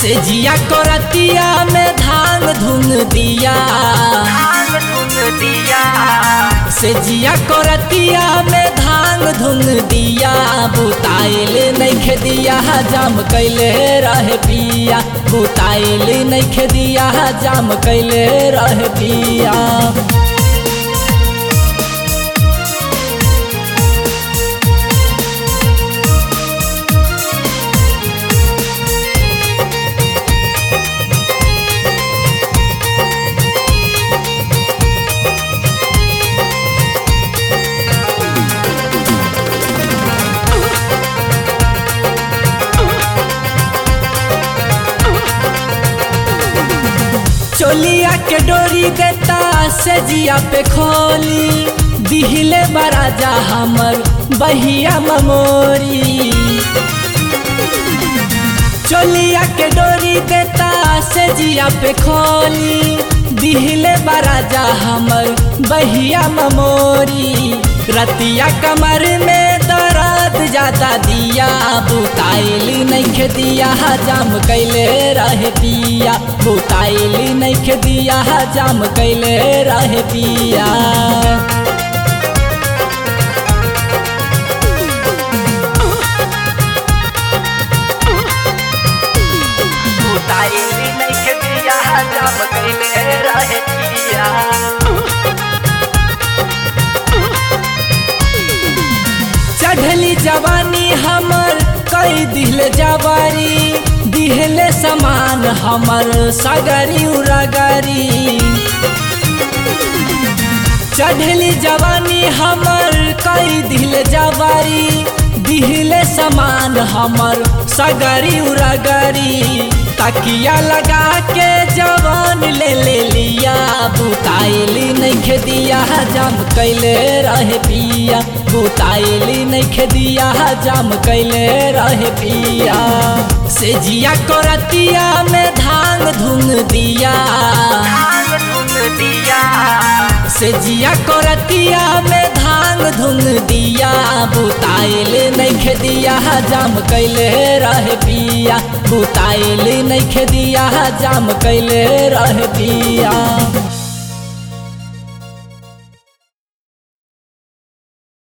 से जिया करतिया में धान धुन दिया से जिया करतिया में धान धुन दिया बुताइल नइखे दिया जाम कैले रहे पिया बुताइल नइखे दिया जाम कैले रहे पिया चोलिया के डोरी देता से जिया पे खोली दिहिले बराजा हमर बहिया ममोरी चोलिया के डोरी देता से जिया पे खोली दिहिले बराजा हमर बहिया ममोरी रतिया कमर में दर्द ज्यादा दिया बुताइल नइखे दिया जाम कैले रहे पिया बुताइल नइखे दिया जाम कैले रहे पिया बुताइली नइखे दिया जाम कैले रहे पिया चढ़ली जवानी हमर कई दिल जवारी दिहले समान हमर सगरी उड़गरी चढ़ली जवानी हमर कई दिल जवारी दिहले समान हमर सगरी उड़गरी तकिया लगा के जवान ले ले लिया बुताइली नइखे दिया जाम कैले रहे पिया बुताइली नइखे दिया जाम कैले रहे पिया से जिया करतिया में धान धुन दिया धान धुन दिया से जिया करतिया में धान धुन दिया बुताइल नइखे दिया जाम कैले रहे पिया बुताइल नइखे दिया जाम कैले रहे पिया